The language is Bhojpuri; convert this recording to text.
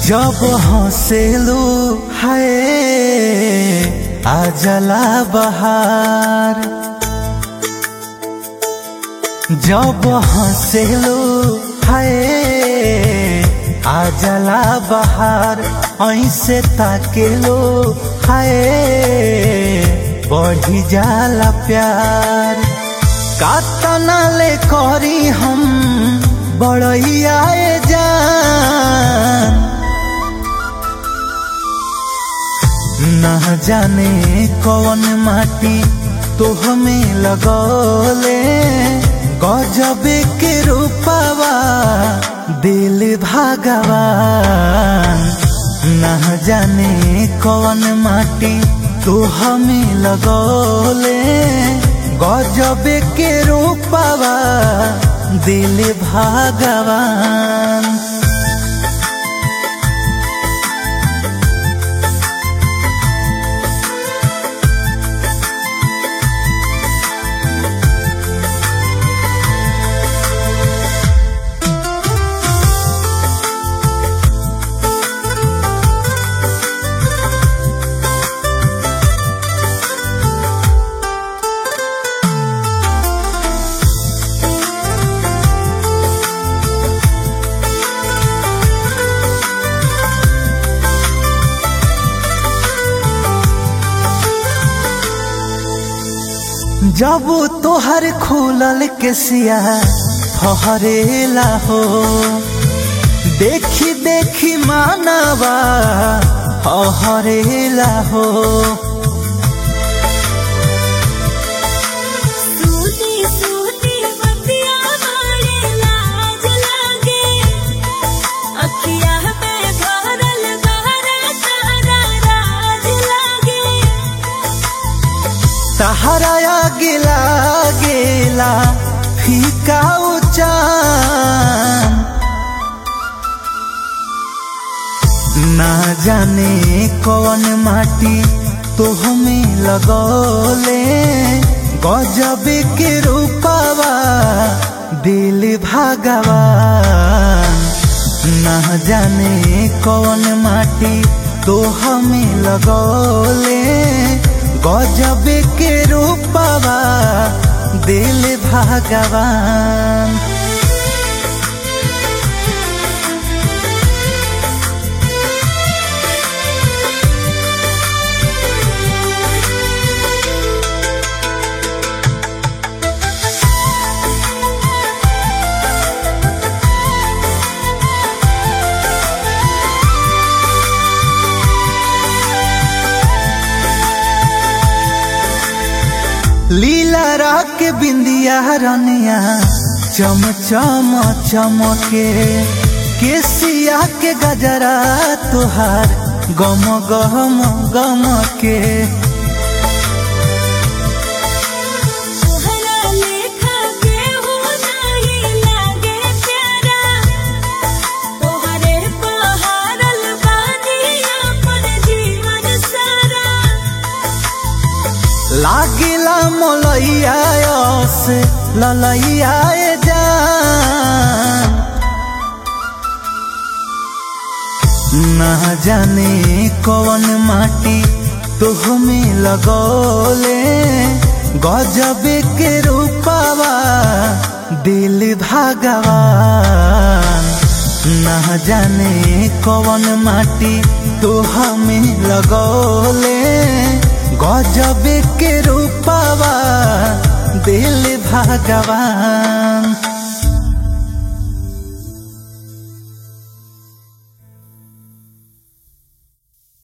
जब हंसेलू हाय आ जला बहार जब हंसेलू हाय आ जला बहार ऐसे ताकेलो हाय बढ़ी जाला प्यार कातना ले करी हम बड़ैया जान न जाने कौन माटी तो हमें लगौले गजबे के रूपावा दिल भगवान न जाने कौन माटी तो हमें लगौले गजबे के रूपावा दिल भगवान जब तोहर खुलल के सिया फहरेला हो देखी देखी मानवा हरेला हो सूती सूती बतिया मारे लाज लागे अखिया में भरल बहरा तारा राज लागे तहरा गिला गेला फीका उचान ना जाने कौन माटी तो हमें लगौले गजब के रूपावा दिल भगवान ना जाने कौन माटी तो हमें लगौले गजब के रूपावा दिल भगवान लीला राग के बिंदिया रनिया चम चम चमके केसिया के गजरा तुहार गम गम गम के तोहरा लेखा केहू नहीं लागे प्यारा तोहरे पहाड़ल बानी अपन जीवन सारा लागिला मोलैया से ललैया जान ना जाने कौन माटी तो हमें लगौले गजब के रूपावा दिल भगवान ना जाने कौन माटी तो हमें लगौले गजब के रूपावा दिल भगवान